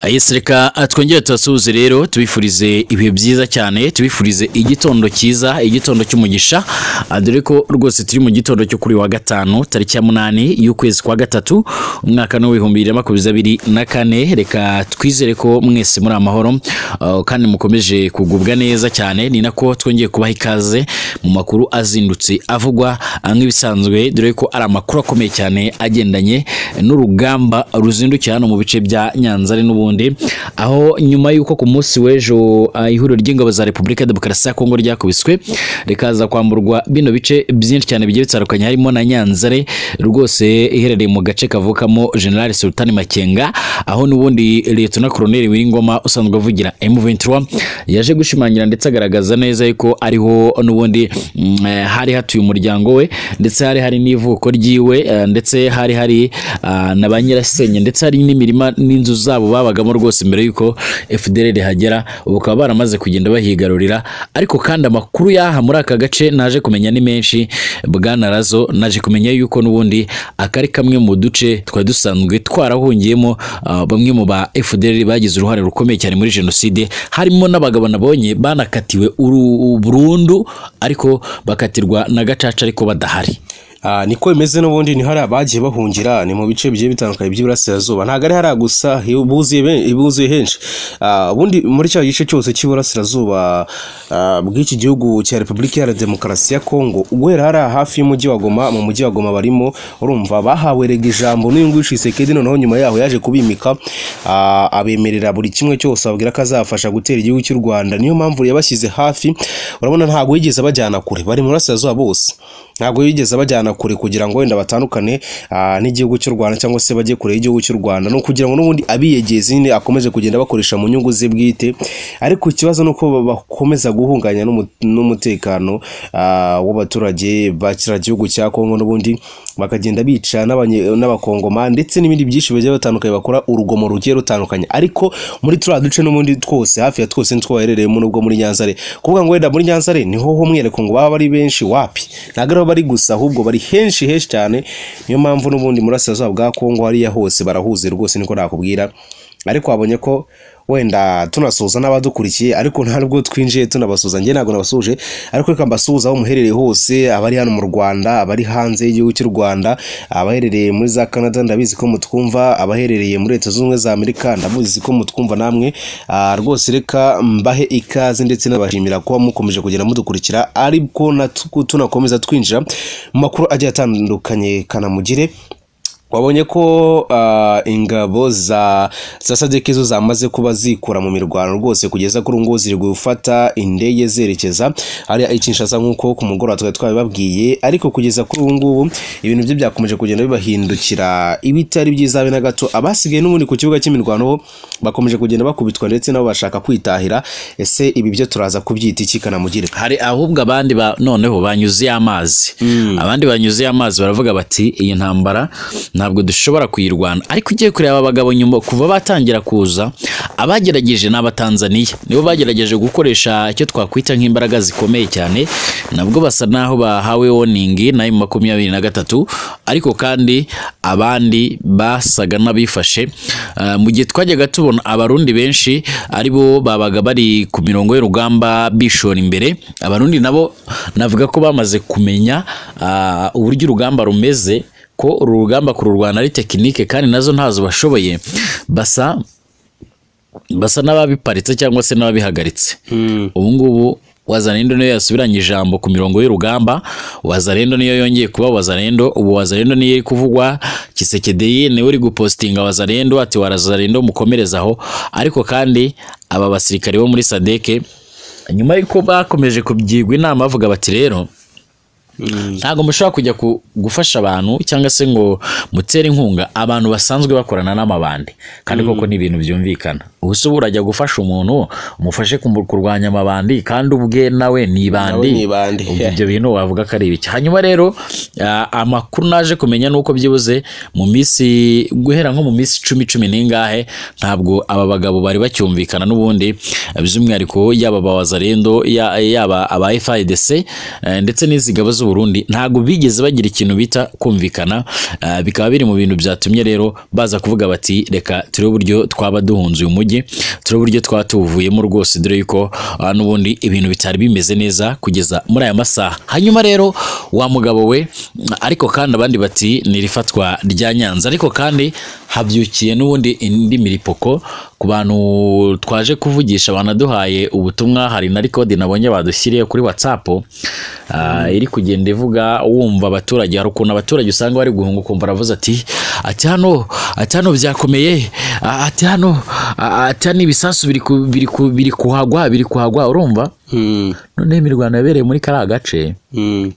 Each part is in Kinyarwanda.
Yes, reka twongere tubasuhuze rero tubifurize ibihe byiza cyane tubifurize igitondo cyiza igitondo cy'umugisha Ah, dore ko rwose turi mu gitondo cyo kuri wa gatanu tariki ya munani y'ukwezi kwa gatatu umwaka ni w'ibihumbi bibiri na makumyabiri abiri na kane reka twizere ko mwese muri amahoro ah, kandi mukomeje kugubwa neza cyane ni nako twongeye kubaha ikaze mu makuru azindutse avugwa ah, nk'ibisanzwe dore ko ari amakuru akomeye cyane agendanye n'urugamba ruzindukira hano mu bice bya Nyanza ari n'ubundi aho nyuma y'uko ku munsi w'ejo ah, ihuriro ry'ingabo za Repubulika ya Demokarasi ya Kongo ryakubiswe rikaza kwamburwa bino bice byinshi cyane bigiye bitandukanye harimo na Nyanzare rwose iherereye mu gace kavukamo General Sultan Makenga aho n'ubundi Lieutenant Colonel Wiringoma usanzwe avugira M23 yaje gushimangira ndetse agaragaza neza yuko ariho n'ubundi mm, eh, hari hatuye umuryango we ndetse hari hari n'ivuko ryiwe eh, ndetse hari hari ah, na ba nyirasenge ndetse hari n'imirima n'inzu zabo babagamo rwose mbere y'uko FDLR hagera ubu bakaba baramaze kugenda bahigarurira ariko kandi amakuru y'aha muri aka gace naje kumenya ni menshi bwana Razo naje kumenya yuko n'ubundi aka ari kamwe mu duce twari dusanzwe twarahungiyemo ah, bamwe mu ba FDLR bagize uruhare rukomeye cyane muri jenoside harimo n'abagabo nabonye banakatiwe uru- burundu ariko bakatirwa na gacaca ariko badahari Ah, niko bimeze n'ubundi ni hari abagiye bahungira ni mu bice bigiye bitandukanye by'iburasirazuba ntabwo ari hariya gusa ibuzuye be- ibuzuye henshi Ah, ubundi muri cya gice cyose cy'iburasirazuba ah, bw'iki gihugu cya repubulika iharanira demokarasi ya kongo guhera hariya hafi y'umujyi wa goma mu mujyi wa goma barimo urumva bahawerega ijambo n'uyu nguyu shisekedi noneho nyuma yaho yaje kubimika ah, abemerera buri kimwe cyose ababwira ko azafasha gutera igihugu cy'u rwanda niyo mpamvu yabashyize hafi urabona ntabwo yigeze abajyana kure bari mu burasirazuba bose ntabwo yigeze abajyana kure kugira ngo wenda batandukane ah, n'igihugu cy'u rwanda cyangwa se bajye kure y'igihugu cy'u rwanda ni ukugira ngo n'ubundi abiyegeze nyine akomeze kugenda bakoresha mu nyungu ze bwite ariko ikibazo ni uko ba- bakomeza guhunganya n'umu- n'umutekano ah, w'abaturage bakira gihugu cya kongo n'ubundi bakagenda bica n'abanye- n'abakongoma ndetse n'ibindi byinshi bigiye batandukanye bakora urugomo rugiye rutandukanye ariko muri turiya duce n'ubundi twose hafi ya twose nitwo baherereyemo n'ubwo muri nyanzare kuvuga ngo wenda muri nyanzare niho h'umwihariko ngo baba bari benshi wapi ntabwo ariho bari gusa ahubwo bari henshi henshi cyane niyo mpamvu n'ubundi murasirazuba bwa kongo hariya hose barahuze rwose niko nakubwira ariko wabonye ko wenda tunasuhuza n'abadukurikiye ariko nta nubwo twinjiye tunabasuhuza njye ntabwo nabasuhuje ariko reka mbasuhuze aho muherereye hose abari hano mu rwanda abari hanze y'igihugu cy'u rwanda abaherereye muri za canada ndabizi ko mutwumva abaherereye muri leta zunze ubumwe za amerika ndamuzi ko mutwumva namwe Ah, rwose reka mbahe ikaze ndetse nabashimira kuba mukomeje kugenda mudukurikira ariko natu- tunakomeza twinjira mu makuru agiye atandukanye kanamugire wabonye ko ah, ingabo za za sadeke zo zamaze kuba zikura mu mirwano rwose kugeza kuri ubu ngubu ziri gufata indege zerekeza hariya i Kinshasa nk'uko ku mugoroba twari twabibabwiye ariko kugeza kuri ubu ngubu ibintu byo byakomeje kugenda bibahindukira ibitari byiza habe na gato abasigaye n'ubundi ku kibuga cy'imirwano bo bakomeje kugenda bakubitwa ndetse nabo bashaka kwitahira ese ibi byo turaza kubyita iki kanamugire hari ahubwo abandi ba noneho banyuzuye amazi abandi banyuzuye amazi baravuga bati iyi ntambara ntabwo dushobora kuyirwana ariko ugiye kureba aba bagabo nyuma kuva batangira kuza abagerageje ni abatanzaniya nibo bagerageje gukoresha icyo twakwita nk'imbaraga zikomeye cyane nabwo basa naho bahawe woningi na emu makumyabiri na gatatu ariko kandi abandi basaga n'abifashe Ah, mu gihe twajyaga tubona abarundi benshi ari bo babaga bari ku mirongo y'urugamba bishora imbere abarundi nabo navuga ko bamaze kumenya ah, uburyo urugamba rumeze ko uru rugamba kururwana ari tekinike kandi nazo ntazo bashoboye basa basa n'ababiparitse cyangwa se n'ababihagaritse ubu ngubu wazarendo niyo yasubiranye ijambo ku mirongo y'urugamba wazarendo niyo yongeye kuba wazarendo ubu wazarendo niyo iri kuvugwa kisekedeye niwe uri gupostinga wazarendo ati warazarendo mukomereza aho ariko kandi aba basirikare bo muri sadeke nyuma y'uko bakomeje kubyigwa inama bavuga bati rero ntabwo mushobora kujya ku- gufasha abantu cyangwa se ngo mutere inkunga abantu basanzwe bakorana n'amabandi kandi koko ni ibintu byumvikana ubu se uba urajya gufasha umuntu umufashe kumu- kurwanya amabandi kandi ubwe nawe ni ibandi Nawe ni ibandi. Ubwo ibyo bintu wavuga ko ari ibiki hanyuma rero ah, amakuru naje kumenya nuko byibuze mu minsi guhera nko mu minsi icumi cumi n'ingahe ntabwo aba bagabo bari bacyumvikana n'ubundi by'umwihariko yaba abawazarendo yaba aba FIDC eh, ndetse n'izi ngabo z'u z'u Burundi ntabwo bigeze bagira ikintu bita kumvikana ah, bikaba biri mu bintu byatumye rero baza kuvuga bati reka turebe uburyo twaba duhunze uyu mujyi turebe uburyo twaba tuwuvuyemo rwose dore yuko ah, n'ubundi ibintu bitari bimeze neza kugeza muri aya masaha hanyuma rero wa mugabo we ariko kandi abandi bati ni irifatwa rya Nyanza ariko kandi habyukiye n'ubundi indi miripoko ku bantu twaje kuvugisha banaduhaye ubutumwa hari na rikodi nabonye badushyiriye kuri whatsapp ah, iri kugenda ivuga wumva abaturage hari ukuntu abaturage usanga bari guhunga ukumva aravuze ati ati hano ati hano byakomeye ah, ati hano ah, ati hano ibisasu biri ku- biri ku- biri kuhagwa biri kuhagwa urumva Hmm. noneho imirwano yabereye muri kariya gace Hmm.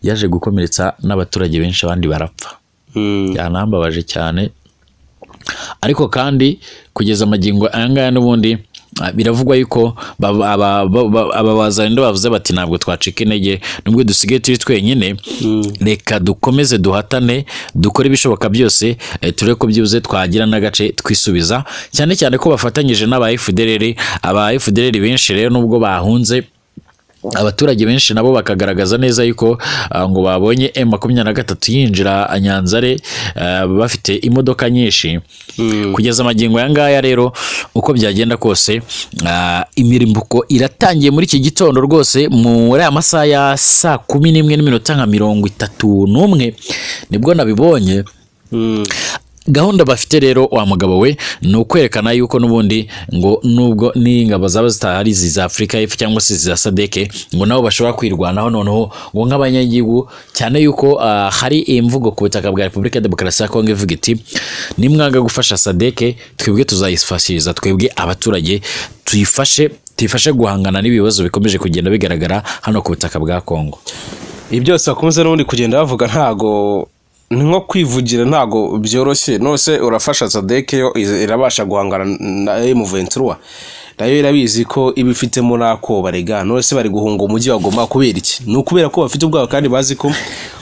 yaje gukomeretsa n'abaturage benshi abandi barapfa Hmm. byanambabaje cyane ariko kandi kugeza amagingo aya ngaya n'ubundi ah, biravugwa yuko baba- aba- ba- ba- aba bazalendo bavuze bati ntabwo twacika intege nubwo dusigaye turi twenyine reka dukomeze duhatane dukore ibishoboka byose eh, turebe ko byibuze twagira n'agace twisubiza cyane cyane ko bafatanyije n'aba FDLR aba FDLR benshi rero nubwo bahunze abaturage benshi nabo bakagaragaza neza yuko ah, ngo babonye M makumyabiri na gatatu yinjira Nyanzare ah, bafite imodoka nyinshi kugeza amagingo aya ngaya rero uko byagenda kose ah, imirimbuko iratangiye muri iki gitondo rwose muri aya masaha ya saa kumi n'imwe n'iminota nka mirongo itatu n'umwe nibwo nabibonye Hmm. gahunda bafite rero wa mugabo we ni ukwerekana yuko n'ubundi ngo nubwo n'ingabo zaba zitahari izi za afurika y'epfo cyangwa se izi za sadeke ngo nabo bashobora kwirwanaho noneho ngo nk'abanyagihugu cyane yuko ah, hari imvugo ku butaka bwa repubulika ya demokarasi ya kongo ivuga iti nimwanga gufasha sadeke twebwe tuzayifashiriza twebwe abaturage tuyifashe tuyifashe guhangana n'ibibazo bikomeje kugenda bigaragara hano ku butaka bwa kongo ibyo byose bakomeza n'ubundi kugenda bavuga ntago ni nko kwivugira ntago byoroshye nose urafasha sadeke yo iz- irabasha guhangana na emuventura nayo irabizi ko iba ifitemo n'akoba rega nose bari guhunga umujyi bagomba kubera iki ni ukubera ko bafite ubwabo kandi bazi ko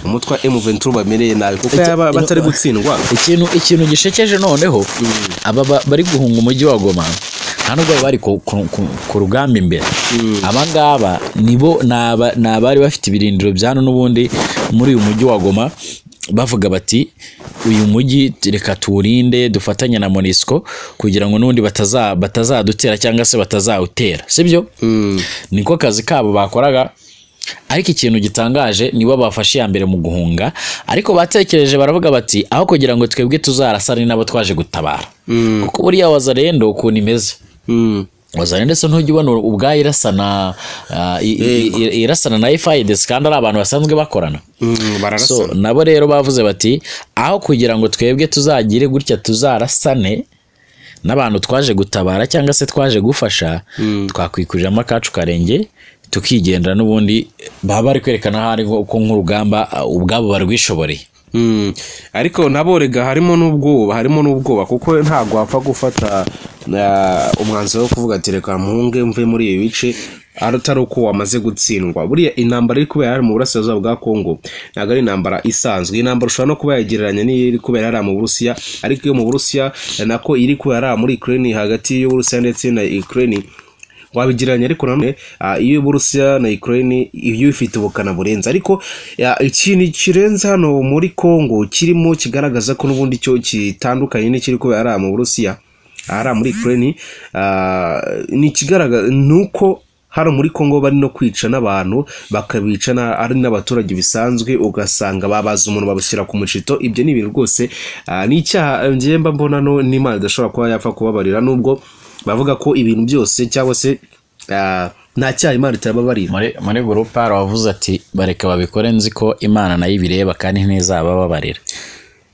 umutwe wa emuventura bamereye nabi kuko yaba batari gutsindwa ikintu ikintu gishekeje noneho aba ba- bari guhunga umujyi wa goma nta nubwo bari ku, ku, ku, ku rugamba imbere aba ngaba nibo ni aba- ni abari bafite ibirindiro byano n'ubundi muri uyu mujyi wa goma bavuga bati uyu mujyi reka tuwurinde dufatanye na monisco kugira ngo n'ubundi bataza- batazadutera cyangwa se batazawutera sibyo niko kazi kabo bakoraga ariko ikintu gitangaje nibo bafashe iya mbere mu guhunga ariko batekereje baravuga bati aho kugira ngo twebwe tuzarasane n'abo twaje gutabara kuko buriya wazarendo ukuntu imeze Mm. wazarendo se ntujya ubona ubwayo irasana ah, i- i- i- irasana na FIDC kandi ari abantu basanzwe bakorana Mm, bararasana so nabo rero bavuze bati aho kugira ngo twebwe tuzagire gutya tuzarasane n'abantu twaje gutabara cyangwa se twaje gufasha twakwikurira akacu karenge tukigendera n'ubundi baba bari kwerekana aho ari nko- ko nk'urugamba ah, ubwabo barwishoboreye Mm. ariko naborega harimo n'ubwoba harimo n'ubwoba kuko ntabwo wapfa gufata ah, umwanzuro wo kuvuga ati reka mpunge mve muri ibi bice ari atari uko wamaze gutsindwa buriya intambara iri kubera hariya mu burasirazuba bwa kongo ntabwo ari intambara isanzwe iyi ntambara ushobora no kuba yagereranya n'iyo iri kubera hariya mu burusiya ariko iyo mu burusiya nako iri kubera hariya muri ukraine hagati y'uburusiya ndetse na ukraine wabigereranya ariko nanone ah, iyo Burusiya na Ukraine iyo ifite ubukana burenze ariko ya, ikintu kirenze hano muri Congo kirimo kigaragaza ko n'ubundi cyo kitandukanye n'ikiri kubera hariya mu Burusiya ahari muri Ukraine ah, ni ikigaragaza ni uko hano muri Congo bari no kwica n'abantu bakabica na- ari n'abaturage bisanzwe ugasanga babaza umuntu babushyira ku mucito ibyo ni ibintu rwose ah, ni icyaha njyewe mba mbona no n'Imana idashobora kuba yapfa kubabarira nubwo bavuga ko ibintu byose cyangwa se ah, nta cyaha imana itarababarira muri muri gurupe hari uwavuze ati bareka babikore nzi ko imana nayo ibireba kandi ntizabababarira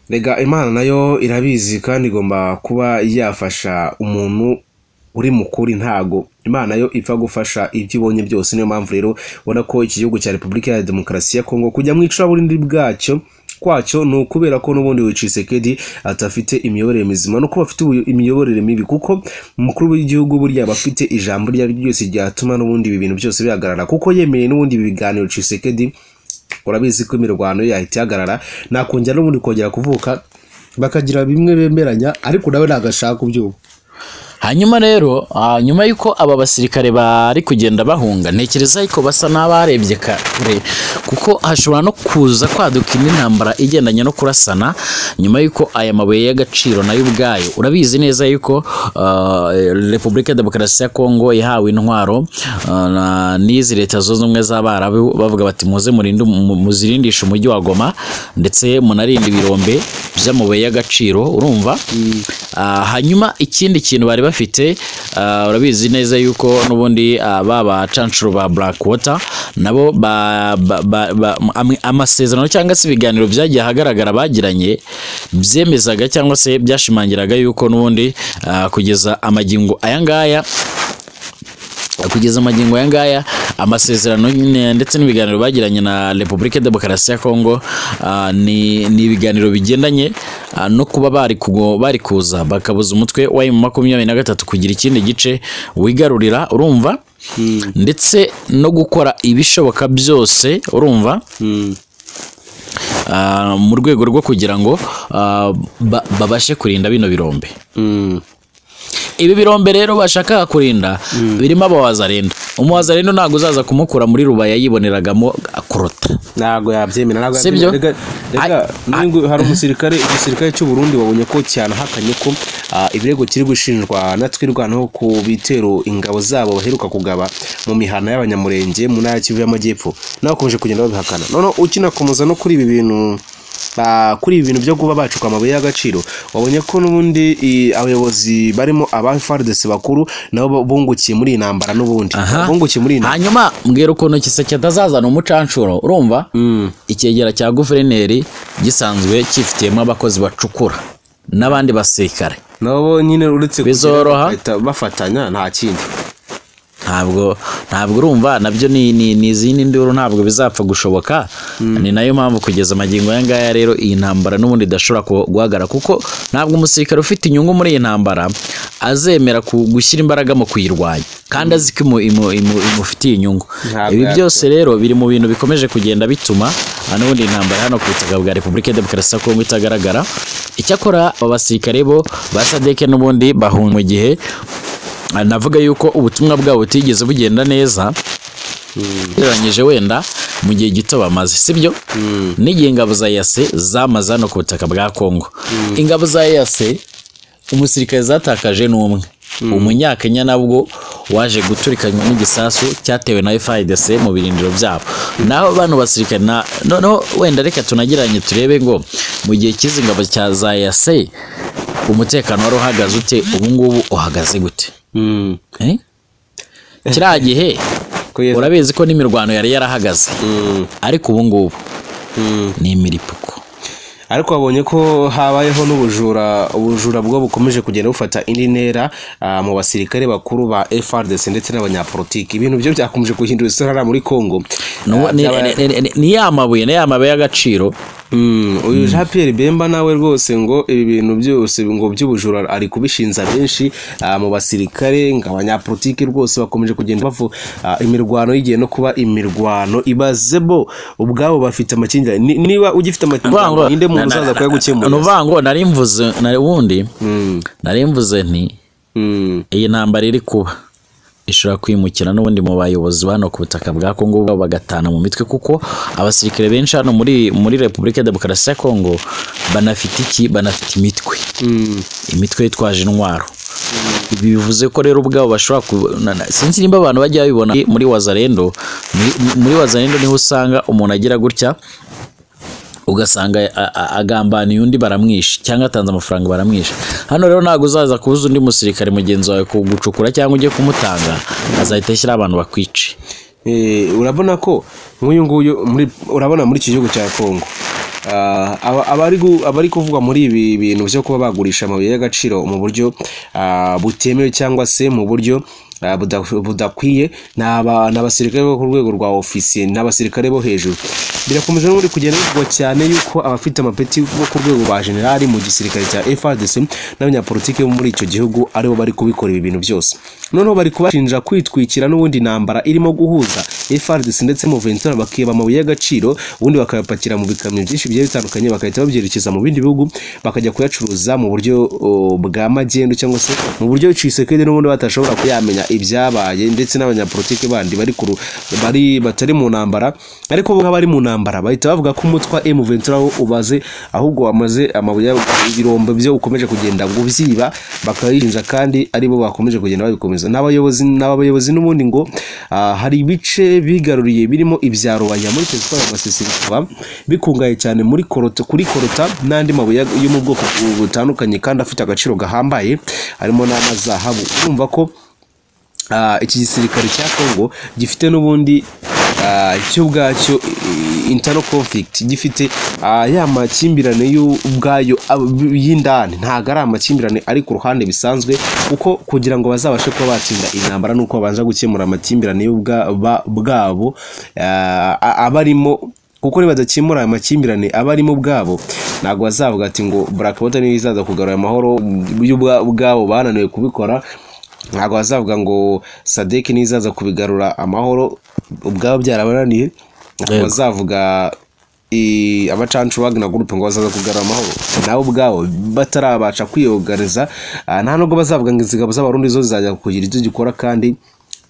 rega imana nayo irabizi kandi igomba kuba yafasha umuntu uri mukuri ntago imana yo ipfa gufasha ibyo ibonye byose niyo mpamvu rero ubona ko iki gihugu cya repubulika ya demokarasi ya kongo kujya mu icuraburindi bwacyo kwacyo ni ukubera ko n'ubundi wiciseke atafite imiyoborere mizima no kuba afite ubu- imiyoborere mibi kuko umukuru w'igihugu burya aba afite ijambo ryari ryose ryatuma n'ubundi ibi bintu byose bihagarara kuko yemeye n'ubundi ibi biganiro cisekedi urabizi ko imirwano ye yahita ihagarara nakongera n'ubundi kongera kuvuka bakagira bimwe bemeranya ariko nawe ntabwo ashaka kubyumva hanyuma rero ah, nyuma y'uko aba basirikare bari kugenda bahunga ntekereza yuko basa n'abarebye kare kuko hashobora no kuza kwaduka indi ntambara igendanye no kurasana nyuma y'uko aya mabuye y'agaciro nayo ubwayo urabizi neza yuko ah, repubulika ya demokarasi ya kongo yahawe intwaro ah, na- n'izi leta zunze ubumwe z'abarabu bavuga bati muze murinde umu- mu- muzirindishe umujyi wa goma ndetse munarinde ibirombe by'amabuye y'agaciro urumva Ah, hanyuma ikindi kintu bari bafite ah, urabizi neza yuko n'ubundi ah, ba bacanshuro ba Blackwater nabo ba- ba- ba- ba- amwe- amasezerano cyangwa se ibiganiro byagiye ahagaragara bagiranye byemezaga cyangwa se byashimangiraga yuko n'ubundi ah, kugeza amagingo aya ngaya kugeza amagingo aya ngaya amasezerano nyine ndetse n'ibiganiro bagiranye na repubulika ya demokarasi ya kongo ah, ni ni ibiganiro bigendanye ah, no kuba bari kugo- bari kuza bakabuza umutwe wa emu makumyabiri na gatatu kugira ikindi gice wigarurira urumva ndetse no gukora ibishoboka byose urumva ah, mu rwego rwo kugira ngo ah, ba- babashe kurinda bino birombe ibi birombe rero bashakaga kurinda birimo aba wazarendo umu wazarendo ntabwo uzaza kumukura muri rubaya yiboneragamo akorota ntabwo yabyemera ntabwo Si byo? yabyemera rega rega n'ingu- hari umusirikare igisirikare cy'u Burundi wabonye ko cyanahakanye ko ah, ibirego kiri gushinjwa na twirwanaho ku bitero ingabo zabo baheruka kugaba mu mihana y'abanyamurenge mu ntara ya Kivu y'Amajyepfo nawe bakomeje kugenda babihakana none ukinakomeza no kuri ibi bintu ah, kuri ibi bintu byo kuba bacuka amabuye y'agaciro wabonye ko n'ubundi i- abayobozi barimo aba FARDC bakuru nabo bungukiye muri iyi ntambara n'ubundi Aha. bungukiye muri iyi ntambara hanyuma mbwira ukuntu giseke atazazana umucanshuro urumva icyegera cya guverineri gisanzwe cyifitiyemo abakozi bacukura n'abandi basirikare nabo nyine uretse kugera Bizoroha. bagahita bafatanya nta kindi ntabwo ntabwo urumva nabyo ni ni ni izindi nduru ntabwo bizapfa gushoboka ni nayo mpamvu kugeza amagingo aya ngaya rero iyi ntambara n'ubundi idashobora ku- guhagarara kuko ntabwo umusirikare ufite inyungu muri iyi ntambara azemera ku- gushyira imbaraga mu kuyirwanya kandi azi ko imu- imu- imu- imufitiye inyungu Ntabwo ibi yabikora. byose rero biri mu bintu bikomeje kugenda bituma aha n'ubundi iyi ntambara hano ku butaka bwa repubulika ya demokarasi ya kongo itagaragara icyakora aba basirikare bo ba sadeke n'ubundi bahunga mu gihe Ah, navuga yuko ubutumwa bwabo butigeze bugenda neza ugereranyije wenda mu gihe gito bamaze sibyo n'igihe ingabo za yase zamaze hano ku butaka bwa kongo ingabo za yase umusirikare zatakaje ni umwe umunyakenya nabwo waje guturikanywa n'igisasu cyatewe na FARDC mu birindiro byabo naho bano basirikare na noneho wenda reka tunagereranye turebe ngo mu gihe cy'izi ngabo cya za yase umutekano wari uhagaze ute ubu ngubu uhagaze gute Eh? kiriya gihe Kugeza- urabizi ko n'imirwano yari yarahagaze ariko ubu ngubu ni imiripuko ariko wabonye ko habayeho n'ubujura ubujura bwo bukomeje kugenda bufata indi ntera ah, mu basirikare bakuru ba FRDC ndetse n'abanyapolitiki ibintu byo byakomeje guhindura isura hariya muri Congo N'ubu- Ah, ni- byabaye- ni- ni- ni- ni ya mabuye ni ya mabuye y'agaciro Mm, uyu Jean Pierre Bemba nawe rwose ngo ibi bintu byose ngo by'ubujura ari kubishinza benshi ah, mu basirikare ngo abanyapolitiki rwose bakomeje kugenda bavu ah, imirwano yigiye no kuba imirwano ibazebo ubwabo bafite amakimbirane Ni- niba ugifite Nuvuga ngo- amakimbirane ninde muntu na- na- uzaza na- kuyagukemurira ni ukuvuga ngo nari mvuze nari ubundi nari mvuze nti Mm, iyi ntambara iri kuba ishobora kwimukira n'ubundi mu bayobozi ba hano ku butaka bwa Kongo baba bagatana mu mitwe kuko abasirikare benshi hano muri muri Repubulika ya Demokarasi ya Kongo banafite iki banafite imitwe mm. imitwe yitwaje intwaro ibi bivuze ko rero ubwabo bashobora ku- na- na- sinzi nimba abantu bajya babibona muri wazarendo muri- muri wazarendo niho usanga umuntu agira gutya ugasanga a- a- agambaniye undi baramwishe cyangwa atanze amafaranga baramwishe hano rero ntabwo uzaza kubuza undi musirikare mugenzi wawe kugucukura cyangwa ujye kumutanga azahita ashyiraho abantu bakwice Eh, urabona ko nk'uyu nguyu muri urabona muri iki gihugu cya Kongo ah, aba- abari gu- abari kuvugwa muri ibi bintu byo kuba bagurisha amabuye y'agaciro mu buryo ah, butemewe cyangwa se mu buryo ah, buda- budakwiye ni aba- ni abasirikare bo ku rwego rwa ofisiye n'abasirikare bo hejuru birakomeje n'ubundi kugenda bivugwa cyane yuko abafite amapeti bo ku rwego rwa generali mu gisirikare cya FRDC n'abanyapolitiki bo muri icyo gihugu aribo bari kubikora ibi bintu byose noneho bari kubashinja kwitwikira n'ubundi intambara irimo guhuza FRDC ndetse mu Ventura bakiba amabuye y'agaciro ubundi bakayapakira mu bikamyo byinshi bigiye bitandukanye bagahita babyerekeza mu bindi bihugu bakajya kuyacuruza mu buryo o, bwa magendu cyangwa se mu buryo cisekedi n'ubundi batashobora kuyamenya ibyabaye ndetse n'abanyapolitiki bandi bari ku ru- bari batari mu ntambara ariko bo nk'abari mu ntambara bahita bavuga ko umutwa M Ventura wo ubaze ahubwo wamaze amabuye ya- ibirombe byo ukomeje kugenda gubyiba bakayinja kandi aribo bakomeje kugenda babikomeza n'abayobozi n'abayobozi n'ubundi ngo ah, hari ibice bigaruriye birimo ibya rubaya muri Tesfora Basesirikwa bikungaye cyane muri korota kuri korota n'andi mabuye yo mu bwoko butandukanye kandi afite agaciro gahambaye harimo n'amazahabu urumva ko Ah, iki gisirikare cya Congo gifite n'ubundi ah, cyo ubwacyo eh, internal conflict gifite ah, ya makimbirane y'ubwayo ab- y'indani ntabwo ari amakimbirane ari ku ruhande bisanzwe kuko kugira ngo bazabashe kuba batsinda intambara nuko babanza gukemura amakimbirane y'ubwa- ba- bwabo ah, a- aba arimo kuko nibadakemura aya makimbirane aba arimo ubwabo ntabwo bazavuga ati ngo black water niyo izaza kugarura amahoro y'ubwa- ubwabo bananiwe kubikora ntabwo bazavuga ngo sadeki n'izaza kubigarura amahoro ubwabo byarabananiye ntabwo Yego. bazavuga i- abacancu wagna gurupe ngo bazaza kugarura amahoro nabo ubwabo batarabasha kwiyogareza ah, nta nubwo bazavuga ngo izigabo z'abarundi zo zizajya kugira ibyo gikora kandi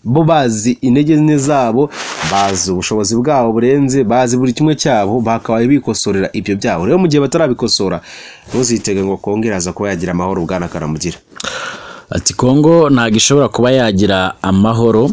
bo bazi intege nke zabo bazi ubushobozi bwabo burenze bazi buri kimwe cyabo bakabaye bikosorera ibyo byabo rero mu gihe batarabikosora ntuzitege ngo kongera aza kuba yagira amahoro bwana karamugira ati kongo ntabwo ishobora kuba yagira amahoro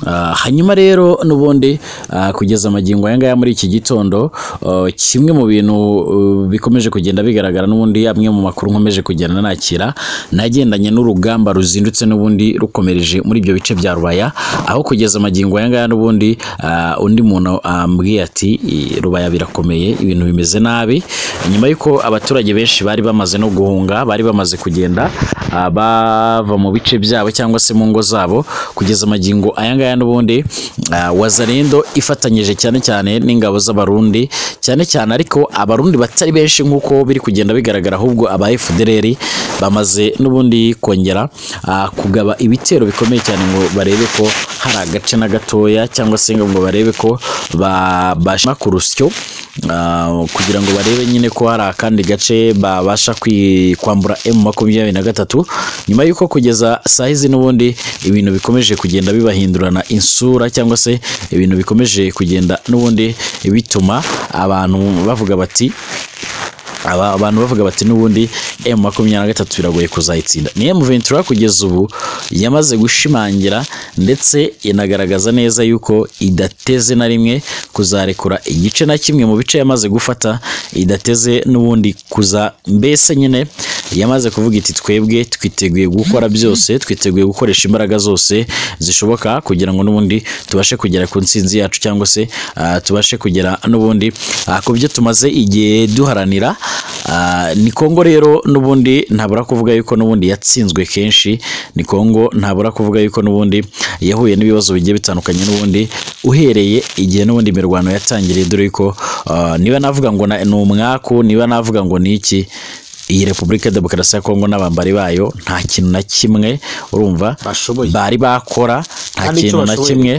Ah, hanyuma rero n'ubundi ah, kugeza amagingo aya ngaya muri iki gitondo ah, kimwe mu bintu ah, bikomeje kugenda bigaragara n'ubundi amwe mu makuru nkomeje kugenda nakira nagendanye n'urugamba ruzindutse n'ubundi rukomereje muri ibyo bice bya rubaya aho kugeza amagingo aya ngaya n'ubundi ah, undi muntu ambwiye ati "I- rubaya birakomeye ibintu bimeze nabi nyuma y'uko abaturage benshi bari bamaze no guhunga bari bamaze kugenda ah, bava mu bice byabo cyangwa se mu ngo zabo kugeza amagingo aya ngaya n'ubundi ah, wazarendo ifatanyije cyane cyane n'ingabo z'abarundi cyane cyane ariko abarundi batari benshi nk'uko biri kugenda bigaragara ahubwo aba FDLR bamaze n'ubundi kongera ah, kugaba ibitero bikomeye cyane ngo barebe ko hari agace na gatoya cyangwa se ngo barebe ko ba- bashima ku rusyo ah, kugira ngo barebe nyine ko hari akandi gace babasha kwi- kwambura M makumyabiri na gatatu nyuma y'uko kugeza saa hizi n'ubundi ibintu bikomeje kugenda bibahindurana insura cyangwa se ibintu bikomeje kugenda n'ubundi bituma abantu bavuga bati aba abantu bavuga bati n'ubundi M makumyabiri na gatatu biragoye kuzayitsinda ni M Ventura kugeza ubu yamaze gushimangira ndetse inagaragaza neza yuko idateze na rimwe kuzarekura igice na kimwe mu bice yamaze gufata idateze n'ubundi kuza mbese nyine yamaze kuvuga iti twebwe twiteguye gukora byose twiteguye gukoresha imbaraga zose zishoboka kugira ngo n'ubundi tubashe kugera ku nsinzi yacu cyangwa se ah, tubashe kugera n'ubundi ah, ku byo tumaze igihe duharanira Ah, ni kongo rero n'ubundi ntabura kuvuga yuko n'ubundi yatsinzwe kenshi ni kongo ntabura kuvuga yuko n'ubundi yahuye n'ibibazo bigiye bitandukanye n'ubundi uhereye igihe n'ubundi imirwano yatangiriye dore yuko ah, niba navuga ngo na- ni umwaku niba navuga ngo ni iki iyi repubulika ya demokarasi ya kongo n'abambari bayo nta kintu na kimwe urumva Bashoboye. bari bakora nta Kandi icyo kintu na bashoboye. kimwe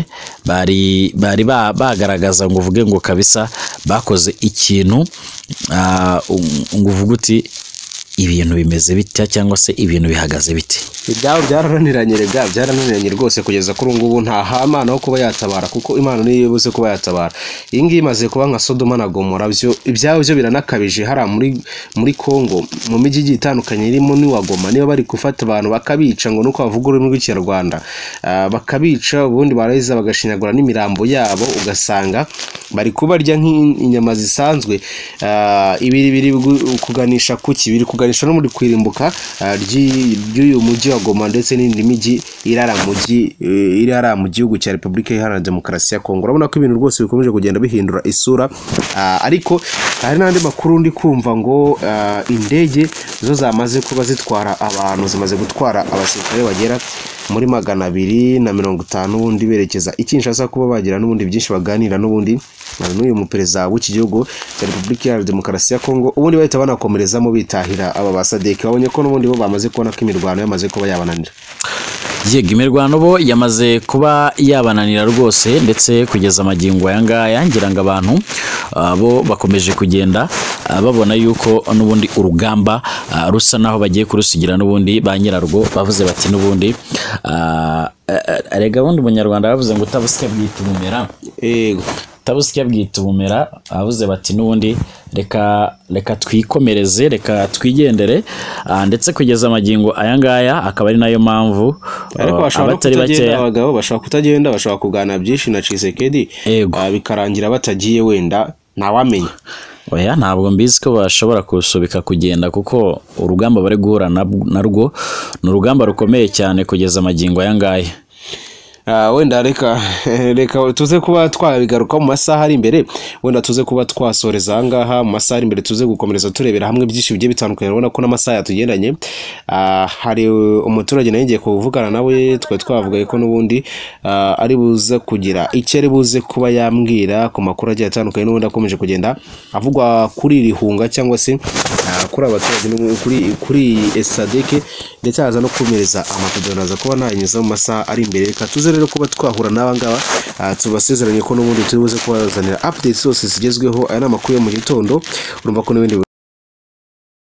bari bari ba- bagaragaza ngo uvuge ngo kabisa bakoze ikintu ah, um, ngo uvuge uti ibintu bimeze bitya cyangwa se ibintu bihagaze biti ibyabo byarananiranye rega byarananiranye rwose kugeza kuri ubu ngubu nta hamana wo kuba yatabara kuko imana niyo ibuze kuba yatabara iyi ngiyi imaze kuba nka sodoma na gomora byo ibyabo byo biranakabije hariya muri muri congo mu mijyi igiye itandukanye irimo n'iwa goma niba bari gufata abantu bakabica ngo nuko bavuga ururimi rw'ikinyarwanda ah, bakabica ubundi barangiza bagashinyagura n'imirambo yabo ugasanga bari kubarya nk'inyama zisanzwe ah, ibi biri gu- kuganisha kuki biri kuganisha no muri kwirimbuka ah, ry'i- ry'uyu mujyi wa Goma ndetse n'indi mijyi irara mujyi eh, irara mu gihugu cya Repubulika Iharanira Demokarasi ya Kongo urabona ko ibintu rwose bikomeje kugenda bihindura isura ah, ariko hari n'andi makuru ndi kumva ngo ah, indege zo zamaze kuba zitwara abantu zimaze gutwara abasirikare bagera muri magana abiri na mirongo itanu ubundi berekeza i Kinshasa kuba bagira n'ubundi byinshi baganira n'ubundi na n'uyu muperezida w'iki gihugu cya Repubulika Iharanira Demokarasi ya Kongo ubundi bahita banakomerezamo bitahira aba basadeki babonye ko n'ubundi bo bamaze kubona ko imirwano yamaze kuba yabananira yego imirwano bo yamaze kuba yabananira rwose ndetse kugeza amagingo aya ngaya ngira ngo abantu ah, bo bakomeje kugenda ah, babona yuko n'ubundi urugamba ah, rusa naho bagiye kurusigira n'ubundi ba nyirarwo bavuze bati n'ubundi ah, eh, eh, erega bundi umunyarwanda bavuze ngo utabusya bwita ubumera yego utabusya bwita ubumera abavuze bati n'ubundi reka reka twikomereze reka twigendere ah, ndetse kugeza amagingo aya ngaya akaba ari nayo mpamvu ariko ah, bashobora no kutagenda abagabo bashobora kutagenda bashobora kuganira byinshi na Chisekedi Yego. ah, bikarangira batagiye wenda ntawamenya oya ntabwo mbizi ko bashobora kusubika kugenda kuko urugamba bari guhura nab- narwo ni urugamba rukomeye cyane kugeza amagingo aya ngaya Ah, wenda reka reka tuze kuba twabigaruka mu masaha ari imbere wenda tuze kuba twasoreza ahangaha mu masaha ari imbere tuze gukomereza turebera hamwe byinshi bigiye bitandukanye urabona ko n'amasaha yatugendanye Ah, hari umuturage nawe ngiye kuvugana nawe twari twavugaye ko n'ubundi ah, ari buze kugira icyo ari buze kuba yambwira ku makuru agiye atandukanye n'ubundi akomeje kugenda avugwa kuri iri hunga cyangwa se ah, kuri abaturage no kuri kuri esadeke ndetse haza no kumereza amapidoni aza kuba nayanyuza mu masaha ari imbere reka tuze rero kuba twahura n'aba ngaba ah, tubasezeranye ko n'ubundi turi buze kubazanira updates zose zigezweho aya ni amakuru yo mu gitondo urumva ko n'ibindi